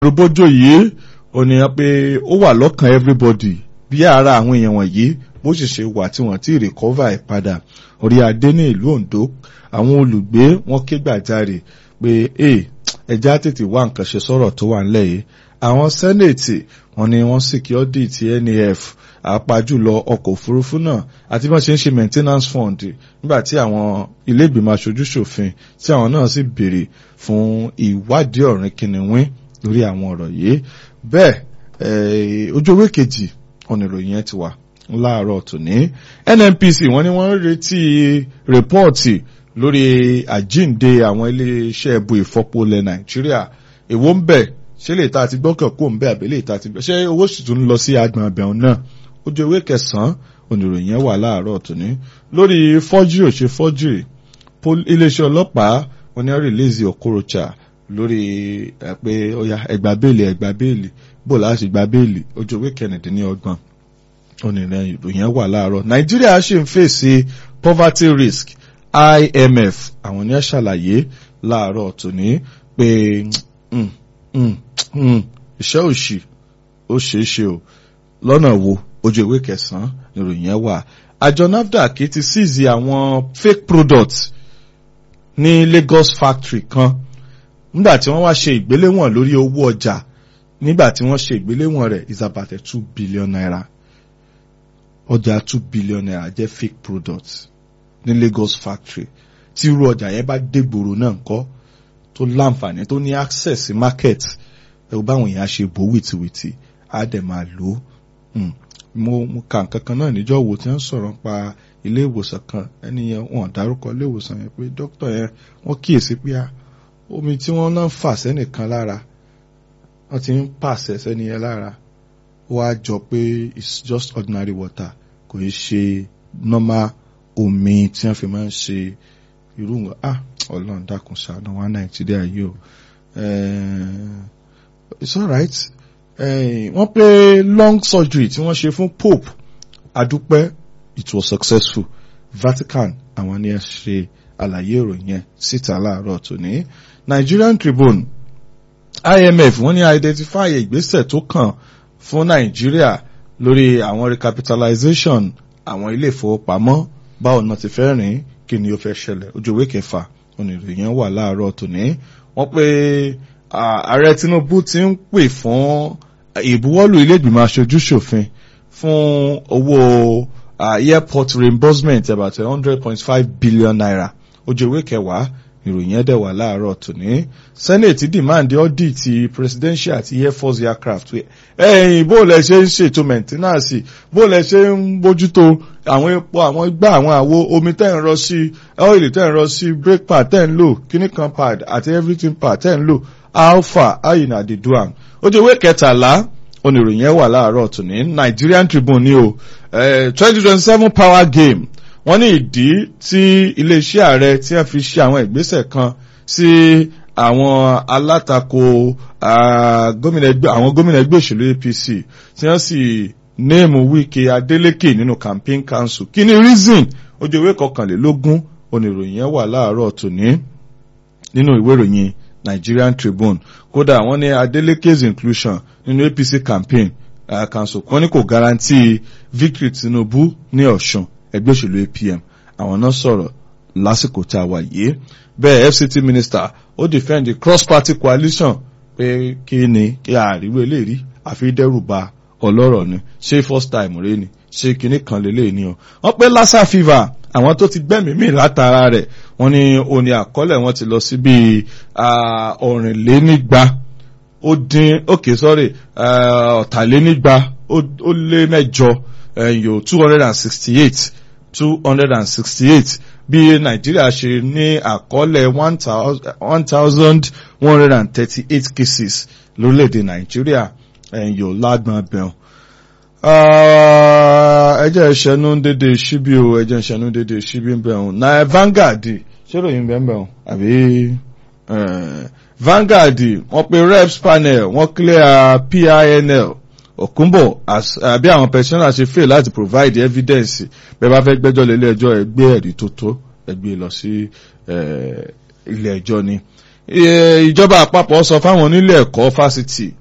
rúbójò yìí ò ní pé ó wà lọ́kàn everybody bí ara àwọn èèyàn wọ̀nyí bó sì ṣe wà tí wọ́n ti recover ẹ̀ padà orí adé ní ìlú Ondo àwọn olùgbé wọn ké gbàjarè pé ẹja tètè wá nǹkan ṣe sọ̀rọ̀ tó wà nílẹ̀ yìí àwọn sẹ́nẹ̀tì wọn ni wọ́n security ti NAF àpájùlọ ọkọ̀ òfurufú náà àti bí wọ́n ṣe ń ṣe maintenance fund nígbà tí àwọn ilé ìgbìmọ̀ aṣojú ṣòfin tí àwọn náà sì béèrè fún ìwádìí ọ̀rìn kìnìún lórí àwọn ọ̀rọ̀ yìí bẹ́ẹ̀ ojú ewé kejì ọ̀nà ìròyìn yẹn ti wà láàárọ̀ tòní NNPC wọ́n ní wọ́n ń retí rìpọ́ọ̀tì lórí àjíǹde àwọn iléeṣẹ́ ẹbu ìfọpo ilẹ̀ Nàìjíríà èwo ń bẹ̀ ṣé lè ta àti gbọ́kàn kó ń bẹ̀ àbí lè ta àti bẹ̀ ṣé owó sì tún ń lọ sí agbọ̀n abẹ́hùn náà ojú ewé kẹsàn-án oníròyìn yẹn wà láàárọ̀ tòní lórí fọ́júrì ò ṣe fọ́júrì iléeṣẹ́ ọlọ́pàá wọ́n ní rìlíìsì Okorocha lórí ẹ pé ó yá ẹgbà béèlì ẹgbà béèlì bó láti gba béèlì ojú ewé kẹrìndínlọ́gbọ̀n oníròyìn ìròyìn wà láàárọ̀ Nàìjíríà ṣì ń fèsì poverty risk IMF àwọn ní ṣàlàyé láàárọ̀ tòní pé iṣẹ́ òṣì ó ṣeé ṣe o lọ́nà wo ojú ìwé kẹsàn-án ìròyìn yẹn wà àjọ NAFDAC ti seize àwọn fake products ní Lagos factory kan nígbà tí wọ́n wá ṣe ìgbéléwọ̀n lórí owó ọjà nígbà tí wọ́n ṣe ìgbéléwọ̀n rẹ̀ is about two billion naira ọjà two billion naira jẹ́ fake products ní Lagos factory tí irú ọjà yẹn bá dégboro náà kọ́ tó láǹfààní tó ní access sí market ẹ ò báwọn èèyàn ṣe bò wìtìwìtì á dẹ̀ máa lò ó mo mo kà nǹkan kan náà níjọ́ wo tí wọ́n sọ̀rọ̀ pa ilé ìwòsàn kan ẹni yẹn wọ́n dárúkọ ilé ìwòsàn yẹn pé dókítà yẹn wọ́n kíyèsí pé omi tí wọ́n náà ń fà sẹ́nìkan lára wọ́n ti ń pàṣẹ sẹ́ni yẹn lára ó wá jọ pé it's just ordinary water kò í ṣe normal omi tí wọ́n fi máa ń ṣe irú wọn ah ọlọ́run dákun ṣàánú wa nàìjíríà yìí o it's alright wọ́n pé long surgery tí wọ́n ṣe fún pope adúpẹ́ it was successful vatican àwọn ni ẹ ṣe àlàyé ìròyìn yẹn síta láàárọ̀ tòní nigerian tribune imf wọ́n ní identify ìgbésẹ̀ tó kàn fún nàìjíríà lórí àwọn recapitalization àwọn ilé ìfowópamọ́ báwo náà ti fẹ́ rìn kí ni ó fẹ́ ṣẹlẹ̀ ojú ìwé kẹfà oníròyìn wà láàárọ̀ tòní wọ́n pé ààrẹ tinubu ti ń pè fún ìbuwọ́lù ilé ìgbìmọ̀ aṣojú ṣòfin fún owó airport reimbursement about one hundred point five billion naira ojú ìwé kẹwàá ìròyìn ẹ̀dẹ̀ wà láàárọ̀ tòní senate demand audit ti presidential àti air force aircraft ẹ̀yìn bó lẹ ṣe ń ṣètò maintenance bó lẹ ṣe ń bójútó àwọn epo àwọn igbá àwọn àwo omi tẹ́ ń rọ sí ọ́ìlì tẹ́ ń rọ sí brake pad tẹ́ ń lò kíní kan pad àti everything pad tẹ́ ń lò alpha ayina dey do am ojú ìwé kẹtàlá oníròyìn ẹ̀ wà láàárọ̀ tòní Nigerian Tribune ní o twenty twenty seven power game wọ́n ní ìdí tí iléeṣẹ́ ààrẹ tí wọ́n fi ṣe àwọn ìgbésẹ̀ kan sí àwọn alátakò àwọn gómìnà ẹgbẹ́ òṣèlú APC tí wọ́n sì néèmù Wike Adeleke nínú campaign council kí ni reason ojú ìwé kọkànlélógún oníròyìn yẹn wà láàárọ̀ tòní nínú ìwé ìròyìn Nigerian Tribune kódà wọ́n ní Adeleke's inclusion nínú APC campaign uh, council wọ́n ní kò guarantee victory Tinubu ní Ọ̀ṣun ẹgbẹ́ òṣèlú APM àwọn náà sọ̀rọ̀ lásìkò tá a wà yìí bẹ́ẹ̀ FCT minister ó defend the cross party coalition pé kí ni kí àríwé eléyìí àfi dẹ́rùba ọlọ́rọ̀ ni ṣé first time rẹ ni ṣé kinní kan lélẹ̀ ni o wọ́n pé lassa fever àwọn tó ti gbẹ́mìí mì látara rẹ̀ wọ́n ní òní àkọọ́lẹ̀ wọn ti lọ sí bíi ọ̀rìnlénígba ó dín okay sorry ọ̀tàlénígba ó lé mẹ́jọ ẹ̀yọ two hundred and sixty eight two hundred and sixty eight bí nàìjíríà ṣe ní àkọọ́lẹ̀ one thousand one hundred and thirty eight cases lórílẹ̀‐èdè nàìjíríà ẹ̀yọ lágbọ̀n bẹ̀rùn. ẹjẹ́ ìṣẹ́nu dédé ṣíbí o ẹjẹ́ ìṣẹ́nu dédé ṣíbí bẹ̀rùn náà Vanguard ṣéròyìn bẹ̀rùn àbí Vanguard wọ́n pe reps panel wọ́n clear PINL Òkúnbọ̀ àbí àwọn pensioners ṣe fail láti provide evidence bẹ́ẹ̀ bá fẹ́ gbẹ́jọ́ lé ilé ẹjọ́ ẹ gbé ẹ̀rí tó tó ẹ gbé lọ sí ilé ẹjọ́ ni ìjọba àpapọ̀ sọ fáwọn onílé ẹ̀kọ́ fásitì